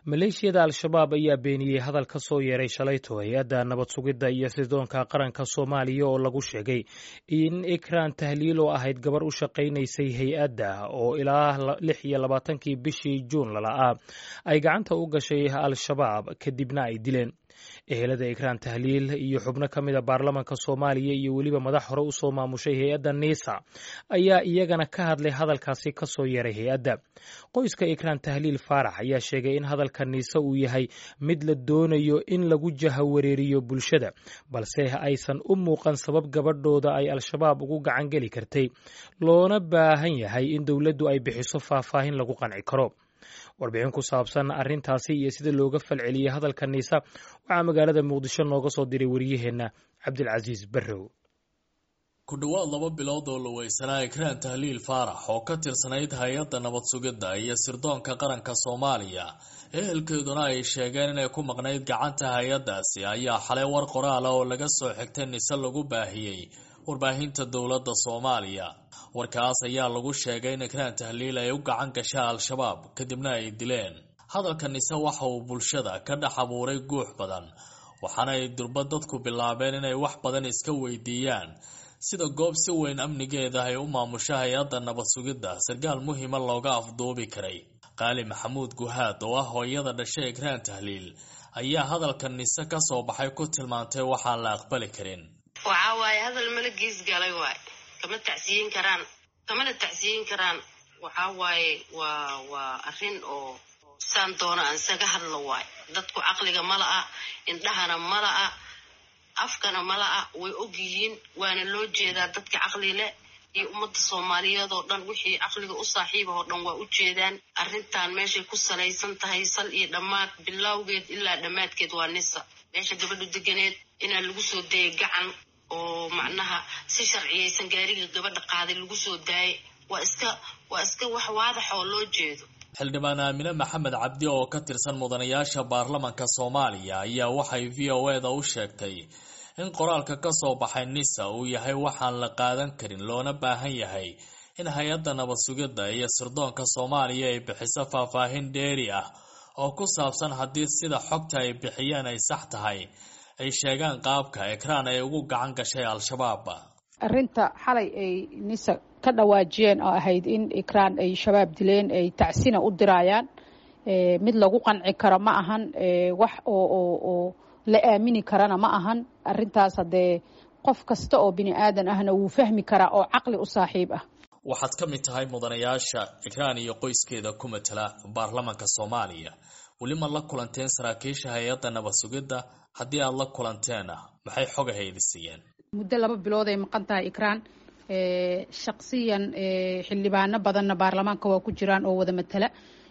maleeshiyada al-shabaab ayaa beeniyey hadal ka soo yeeray shalayto hay-adda nabad sugidda iyo sirdoonka qaranka soomaaliya oo lagu sheegay in ikraan tahliil oo ahayd gabar u shaqaynaysay hay-adda oo ilaa lix iyo labaatankii bishii juun lala'aa ay gacanta u gashay al-shabaab kadibna ay dileen ehelada ikraan tahliil iyo xubno ka mid a baarlamanka soomaaliya iyo weliba madax hore usoo maamushay hay-adda niisa ayaa iyagana ka hadlay hadalkaasi ka soo yeeray hay-adda qoyska ikraan tahliil faarax ayaa sheegay in hadalka niise uu yahay mid la doonayo in lagu jahawareeriyo bulshada balse aysan u muuqan sabab gabadhooda ay al-shabaab ugu gacan geli kartay loona baahan yahay in dowladdu ay bixiso faahfaahin lagu qanci karo warbixin ku saabsan arrintaasi iyo sida looga falceliyey hadalka niisa waxaa magaalada muqdisho nooga soo diray wariyaheenna cabdilcasiis barrow ku dhowaad laba bilood oo la weysanaa ikraan tahliil faarax oo ka tirsanayd hay-adda nabad sugidda iyo sirdoonka qaranka soomaaliya ehelkeeduna ay sheegeen inay ku maqnayd gacanta hay-addaasi ayaa xalay war qoraala oo laga soo xigtay nise lagu baahiyey warbaahinta dowladda soomaaliya warkaas ayaa lagu sheegay in ikraan tahliil ay u gacan gashaa al-shabaab kadibna ay dileen hadalka nise waxa uu bulshada ka dhex abuuray guux badan waxaana ay durba dadku bilaabeen inay wax badan iska weydiiyaan sida goob si weyn amnigeeda ay u maamusho hay-adda nabad sugidda sarkaal muhiima looga afduubi karay qaali maxamuud guhaad oo ah hooyada dhashay ikraan tahliil ayaa hadalka nise ka soo baxay ku tilmaantay waxaan la aqbali karin waxaa waaye hadal mala gees galay waay kama tacsiyin karaan kamana tacsiyin karaan waxaa waaye waa waa arrin oo saan doona aan isaga hadlo waay dadku caqliga mala'a indhahana mala'a afkana mala'a way og yihiin waana loo jeedaa dadka caqli leh iyo ummadda soomaaliyeed oo dhan wixii caqliga u saaxiiba oo dhan waa u jeedaan arrintan meeshay ku salaysan tahay sal iyo dhammaad bilowgeed ilaa dhammaadkeed waa nisa meesha gabadhu deganeed inaa lagu soo dayay gacan oo macnaha si sharciyaysan gaariga gabadha qaaday lagu soo daayay waa iska waa iska wax waadax oo loo jeedo xildhibaan aamine maxamed cabdi oo ka tirsan mudanayaasha baarlamanka soomaaliya ayaa waxay v o e da u sheegtay in qoraalka ka soo baxay nisa uu yahay waxaan la qaadan karin loona baahan yahay in hay-adda nabad sugidda iyo sirdoonka soomaaliya ay bixiso faahfaahin dheeri ah oo ku saabsan haddii sida xogta ay bixiyeen ay sax tahay ay sheegaan qaabka ekraan ay ugu gacan gashay al-shabaab arrinta xalay ay nisa ka dhawaajiyeen oo ahayd in ikraan ay shabaab dileen ay tacsina u diraayaan mid lagu qanci karo ma ahan wax oo oo oo la aamini karana ma ahan arrintaas haddee qof kasta oo bini aadan ahna wuu fahmi karaa oo caqli u saaxiib ah waxaad ka mid tahay mudanayaasha ikraan iyo qoyskeeda ku matala baarlamanka soomaaliya weli ma la kulanteen saraakiisha hay-adda nabad sugidda haddii aada la kulanteena maxay xog ahaydi siiyeen muddo laba bilood ay maqan tahay ikraan shaksiyan xildhibaano badanna baarlamaanka waa ku jiraan oo wada matala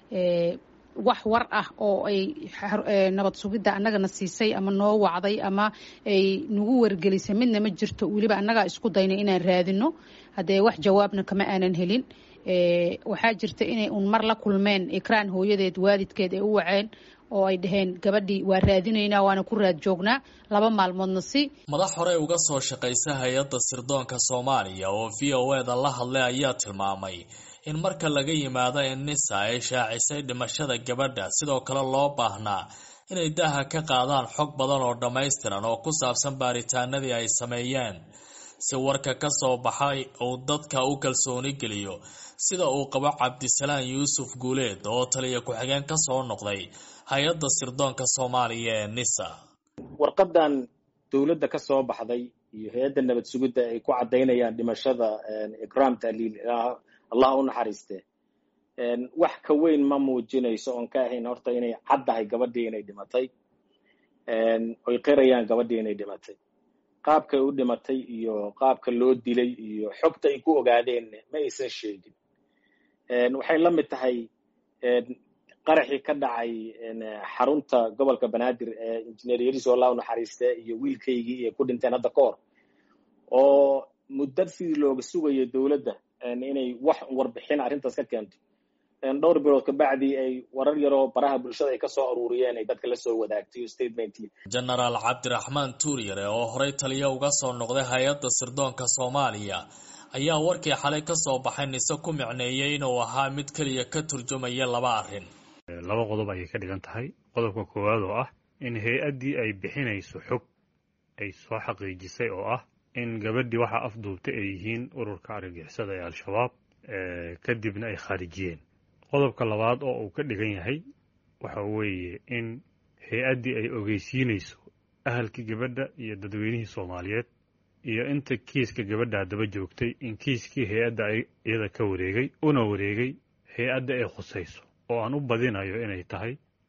wax war ah oo ay nabad sugidda annagana siisay ama noo wacday ama ay nagu wargelisay midna ma jirto weliba annagaa isku daynay inaan raadino haddee wax jawaabna kama aanan helin waxaa jirta inay uun mar la kulmeen ikraan hooyadeed waalidkeed ay u waceen oo ay dhaheen gabadhii waa raadinaynaa waana ku raad joognaa laba maalmoodna si madax hore uga soo shaqaysa hay-adda sirdoonka soomaaliya oo v o e da la hadlay ayaa tilmaamay in marka laga yimaado in nisa ay shaacisay dhimashada gabadha sidoo kale loo baahnaa inay daha ka qaadaan xog badan oo dhammaystiran oo ku saabsan baaritaanadii ay sameeyeen si warka ka soo baxay uu dadka u kalsooni geliyo sida uu qabo cabdisalaan yuusuf guuleed oo taliya ku-xigeen ka soo noqday hay-adda sirdoonka soomaaliya ee nisa warqadan dowladda ka soo baxday iyo hay-adda nabad sugidda ay ku caddaynayaan dhimashada ikraam tahliil allah u naxariiste wax ka weyn ma muujinayso oon ka ahayn horta inay caddahay gabadhii inay dhimatay oy qirayaan gabadhii inay dhimatay qaabkay u dhimatay iyo qaabka loo dilay iyo xogta ay ku ogaadeen ma aysan sheegin waxay la mid tahay qaraxii ka dhacay xarunta gobolka banaadir ee injineer yariso allah u naxariiste iyo wiilkaygii ay ku dhinteen hadda ka hor oo muddo sidii looga sugayo dowladda inay wax warbixin arrintaas ka keento dhowr bilood kabacdii ay warar yaroo baraha bulshada ay kasoo aruuriyeen ay dadka la soo wadaagtay statementkii genaraal cabdiraxmaan tuuryare oo horey taliya uga soo noqday hay-adda sirdoonka soomaaliya ayaa warkii xalay ka soo baxay nise ku micneeyey inuu ahaa mid keliya ka turjumaya laba arrin laba qodob ayay ka dhigan tahay qodobka koowaad oo ah in hay-addii ay bixinayso xog ay soo xaqiijisay oo ah in gabadhii waxaa afduubtay ay yihiin ururka argagixisada ee al-shabaab kadibna ay khaarijiyeen qodobka labaad oo uu ka dhigan yahay waxa weeye in hay-addii ay ogeysiinayso ahalkii gabadha iyo dadweynihii soomaaliyeed iyo inta kiiska gabadhaa daba joogtay in kiiskii hay-adda iyada ka wareegay una wareegay hay-adda ay khusayso oo aan u badinayo inay tahay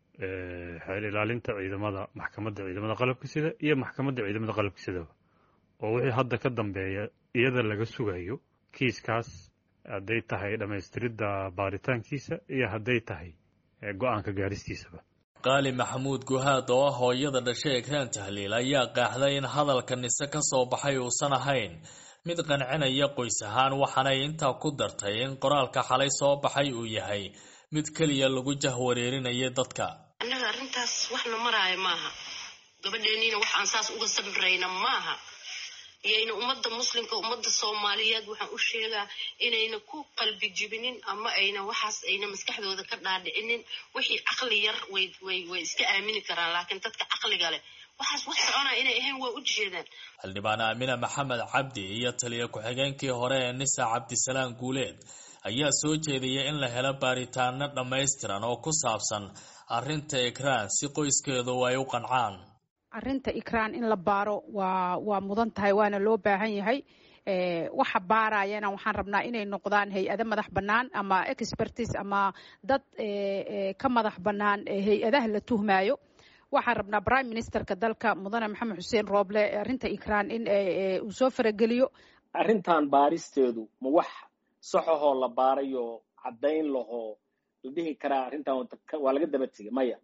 xeel ilaalinta ciidamada maxkamadda ciidamada qalabka sida iyo maxkamadda ciidamada qalabka sidaba oo wixii hadda ka dambeeya iyada laga sugayo kiiskaas hadday tahay dhammaystiridda baaritaankiisa iyo hadday tahay go-aanka gaaristiisaba qaali maxamuud guhaad oo ah hooyada dhashay ekraan tahliil ayaa qaaxday in hadalka nise ka soo baxay uusan ahayn mid qancinaya qoys ahaan waxaanay intaa ku dartay in qoraalka xalay soo baxay uu yahay mid keliya lagu jahwareerinaya dadka annaga arrintaas waxna maraayo maaha gabadheeniina wax aan saas uga samrayna maaha iyayna ummadda muslimka ummadda soomaaliyeed waxaan u sheegaa inayna ku qalbi jibinin ama ayna waxaas ayna maskaxdooda ka dhaadhicinin wixii caqli yar way way way iska aamini karaan laakiin dadka caqliga leh waxaas wax soconaa inay ahayn waa u jeedaan xildhibaan aamina maxamed cabdi iyo taliya ku-xigeenkii hore ee nisa cabdisalaam guuleed ayaa soo jeediyay in la helo baaritaano dhammaystiran oo ku saabsan arrinta ekraan si qoyskeedu ay u qancaan arrinta ikraan in la baaro waa waa mudan tahay waana loo baahan yahay waxa baarayana waxaan rabnaa inay noqdaan hay-ado madax bannaan ama expertis ama dad ka madax bannaan hay-adaha la tuhmaayo waxaan rabnaa prime ministerka dalka mudane maxamed xuseen rooble arrinta ikraan in uu soo farageliyo arrintan baaristeedu ma wax saxahoo la baarayo caddayn lahoo la dhihi karaa arrintan waa laga daba tegay maya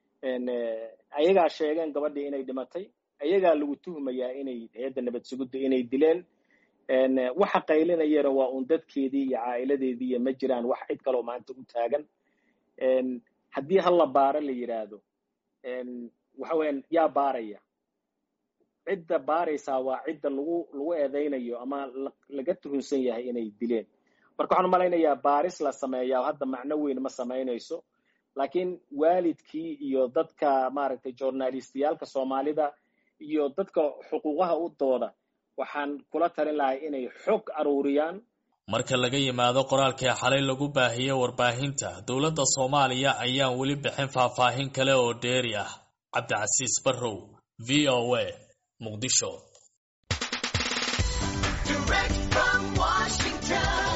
ayagaa sheegeen gabadhii inay dhimatay ayagaa lagu tuhmayaa inay hay-adda nabad sugudda inay dileen waxa qaylinayana waa uun dadkeedii iyo caa'iladeedii iyo ma jiraan wax cid kaloo maanta u taagan haddii hal la baaro la yidhaahdo waxa weeyaan yaa baaraya cidda baaraysaa waa cidda lagu lagu eedaynayo ama laga tuhunsan yahay inay dileen marka waxaan malaynayaa baaris la sameeyaa hadda macno weyn ma samaynayso laakiin waalidkii iyo dadka maaragtay journalistiyaalka soomaalida iyo dadka xuquuqaha u dooda waxaan kula talin lahay inay xog aruuriyaan marka laga yimaado qoraalkii xalay lagu baahiyey warbaahinta dowladda soomaaliya ayaan weli bixin faahfaahin kale oo dheeri ah cabdicasiis barrow v o a muqdisho